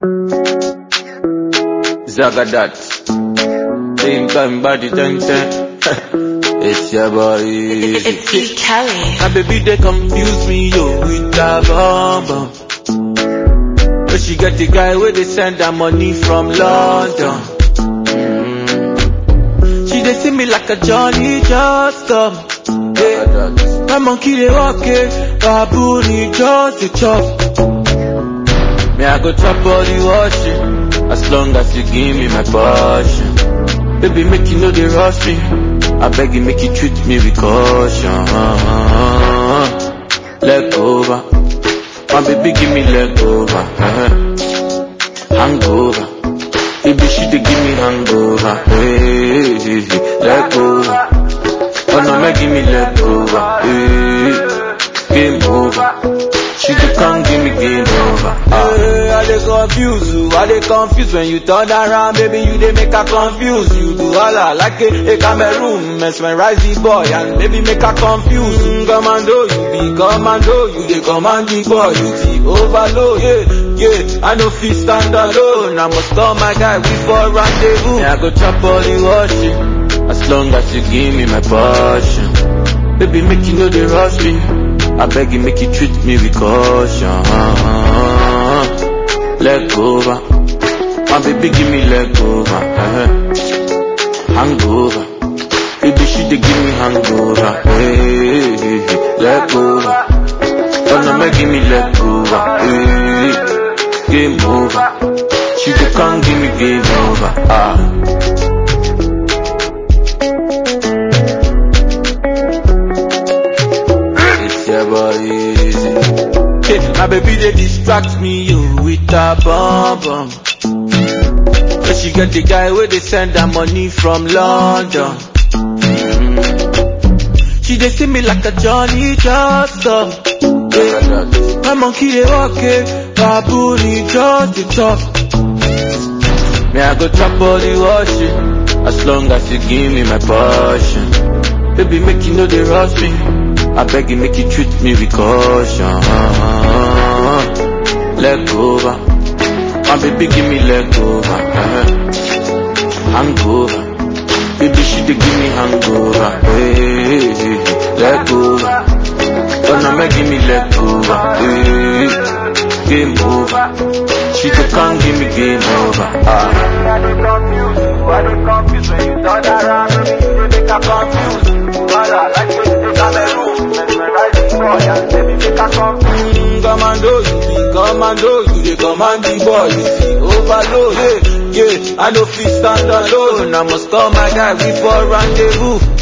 Zagadat. Same time body ten ten. it's your boy. It's E. Kelly. My baby they confuse me yo with that bomb bomb. But she get the guy where they send her money from London. Mm. She they see me like a Johnny just come. Yeah. My monkey they walk it, baboon he just the chop. Me I go chop all the washing, as long as you give me my passion. Baby make you know they rush me, I beg you make you treat me with caution. Leg over, my baby give me leg over, uh-huh. hangover. Baby she dey give me hangover, hey, hey, hey. leg over. Oh no, make give me leg over, hey, game over. She dey come give me game over. Hey, I dey confuse you, I dey confuse when you turn around, baby you dey make her confuse. You do all I like a, a Cameroon, mesmerize the boy and baby make her confuse. Mm, commando, you be commando, you dey command the boy, you the overload. Yeah, yeah, I no fit stand alone. I must call my guy, we for rendezvous. Yeah, I go chop all the washing, as long as you give me my passion. Baby, make you know they rush me. I beg you, make you treat me with caution. Leg over. My baby, give me leg over. uh Hangover. Baby, she dey give me hangover. Hey, hey, hey. leg over. Oh no, make give me leg over. Hey, game over. She dey come give me game over. Ah. It's your boy easy. Hey, my baby they distract me you with a bomb bomb. But she get the guy where they send her money from London. Mm. She they see me like a Johnny just come. Yeah. My monkey they walk it, baboon he just the chop. Me I go chop all the washing, as long as you give me my passion. Baby, make you know they rush me. I beg you, make you treat me with caution. Leg over. My baby, give me leg over. uh-huh. Hangover. Baby, she dey give me hangover. Hey, hey, hey. leg over. Oh no, make give me leg over. Hey, game over. She dey come give me game over. Ah. I dey confuse you, I dey confuse when you turn around, baby you dey make her confuse. Mother like you dey Cameroon, mesmerize the boy and baby make her confuse. Mm, commando, you be commando, you dey command the boy, you see overload. Yeah, yeah, I no fit stand alone, I must call my guy, we for rendezvous.